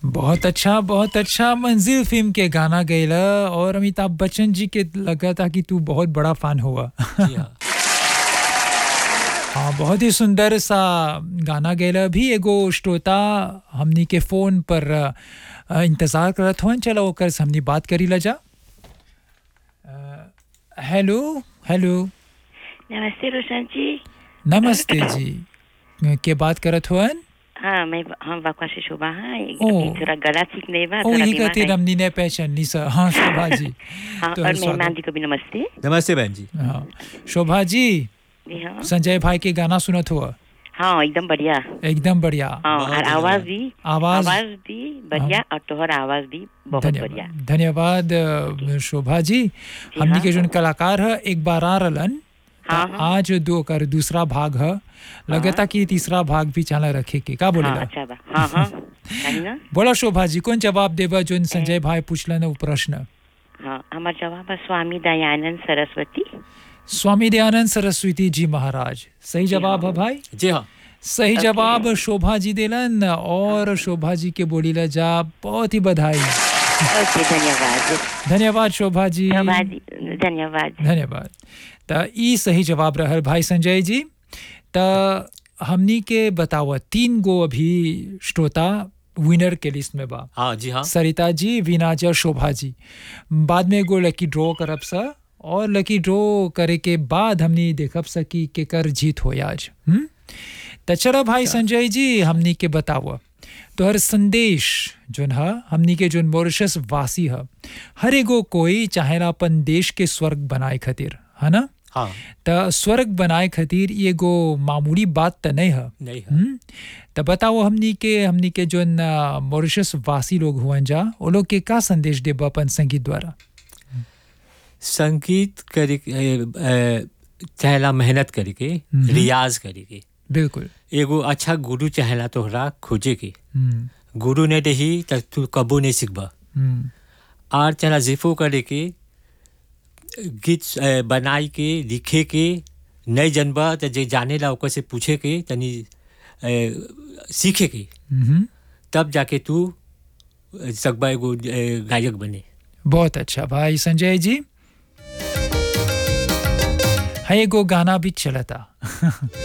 बहुत अच्छा बहुत अच्छा मंजिल फिल्म के गाना गैला और अमिताभ बच्चन जी के लगा था कि तू बहुत बड़ा फैन हुआ जी हाँ हाँ बहुत ही सुंदर सा गाना गैला भी एगो श्रोता हमनी के फोन पर अ, इंतजार करत हुआ चलो ओकर से हमनी बात करी ला जा अ, हेलो हेलो नमस्ते रोशन जी नमस्ते जी के बात करत हुअन हाँ मैं हम बकवा से शोभा हाँ ओ। अभी थोड़ा गला ठीक नहीं बा ओ थोड़ा ही बीमार कहती है। हमनी ने पहचान सर हाँ शोभा जी हाँ तो और स्वागत। मेहमान जी को भी नमस्ते नमस्ते बहन जी हाँ शोभा जी जी हाँ संजय भाई के गाना सुनत हुआ हाँ एकदम बढ़िया एकदम बढ़िया हाँ बहुत और आवाज भी आवाज आवाज भी बढ़िया और तोहर आवाज भी बहुत बढ़िया धन्यवाद धन्यवाद अ, शोभा जी हमनी के जोन कलाकार है एक बार आ रहलन त हाँ, हाँ। आज दो कर दूसरा भाग है लगता कि तीसरा भाग भी चला रखे के का हाँ बोलेला अच्छा बा हाँ हाँ कही ना बोला शोभा जी कौन जवाब देबा जोन संजय भाई पूछलन वो प्रश्न हाँ हमार जवाब है स्वामी दयानंद सरस्वती स्वामी दयानंद सरस्वती जी महाराज सही जवाब है भाई जी हाँ सही जवाब शोभा जी दिलन और शोभा जी के बोलीला जा बहुत ही बधाई ओके धन्यवाद धन्यवाद शोभा जी धन्यवाद धन्यवाद धन्यवाद त ई सही जवाब रहल भाई संजय जी त हमनी के बतावा तीन गो अभी श्रोता विनर के लिस्ट में बा हाँ जी हाँ सरिता जी वीनाज और शोभा जी बाद में एगो लकी ड्रॉ करब सा और लकी ड्रॉ करे के बाद हमनी देखब सा कि केकर जीत हो आज हम्म त चलो भाई संजय जी हमनी के बतावा तोहर संदेश जोन ह हमनी के जोन मॉरिशस वासी ह हर एगो कोई चाहेला अपन देश के स्वर्ग बनाए खातिर है ना हाँ त स्वर्ग बनाए खातिर ई एगो मामूली बात त नहीं है नहीं है हम्म त बताओ हमनी के हमनी के जोन अ, मॉरिशस वासी लोग हुअन जा वो लोग के का संदेश देब अपन संगीत द्वारा संगीत करे चाहेला मेहनत करे के हम्म। रियाज करे के बिल्कुल एगो अच्छा गुरु चाहेला तोहरा खोजे के हम्म गुरु ने रही त तू कबो नहीं सीखबा हम्म आर चला जिफो करे के गीत अ, बनाई के लिखे के नहीं जनबा त जे जाने ला ओकर से पूछे के तनी अ, सीखे के हम्म तब जाके तू अ, सकबा एगो अ, गायक बने बहुत अच्छा भाई संजय जी है एगो गाना भी चलता